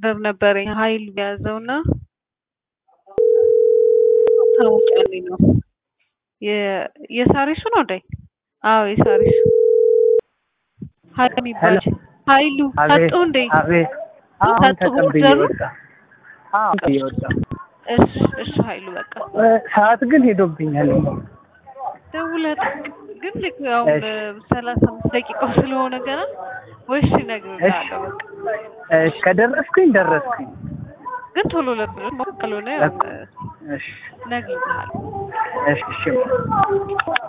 ኦርደር ነበረኝ ሀይል የያዘው እና ታውቂያለሽ ነው የ- የሳሪሱ ነው ዳይ አዎ የሳሪሱ ሀይል የሚባል ኃይሉ አቤት ሰጡ እንዴ አቤት አሁን ሰጡ ተቀብዬ ኦርደሩ? ወጣ አሁን ተቀብዬ ወጣ እሺ እሺ ኃይሉ በቃ ሰዓት ግን ሄዶብኛል ደውለህ ግን ልክ ያው እሺ። በሰላሳ አምስት ደቂቃው ስለሆነ ገና ወይስ እነግርልሃለሁ በቃ እሺ ከደረስኩኝ ደረስኩኝ ግን ቶሎ ለብሎ ካልሆነ ያው እሺ እነግርልሃለሁ እሺ እሺ